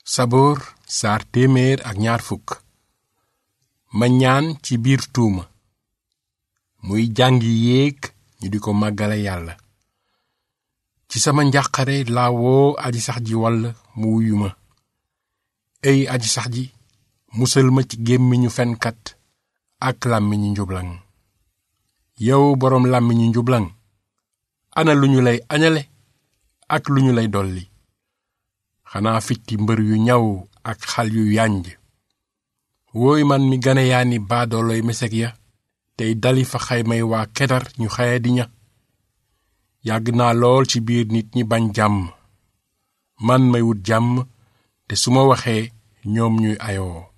saboor saar téeméer ak ñaar fukk ma ñaan ci biir tuuma muy jàngi yéeg ñu di ko màggale yàlla ci sama njàqare laa woo aji sax ji wall mu wuyu ma ey aji sax ji musal ma ci gémmiñu fenkat ak làmmiñu njublaŋ yow boroom làmmiñu njublaŋ ana lu ñu lay añale ak lu ñu lay dolli xanaa fitti mbër yu ñaw ak xal yu yànj wooy man mi gane yaa ni baadooloy mesek ya tey dali fa xaymay waa kedar ñu xaya di ña yàgg naa lool ci biir nit ñi bañ jàmm man may wut jàmm te su ma waxee ñoom ñuy ayoo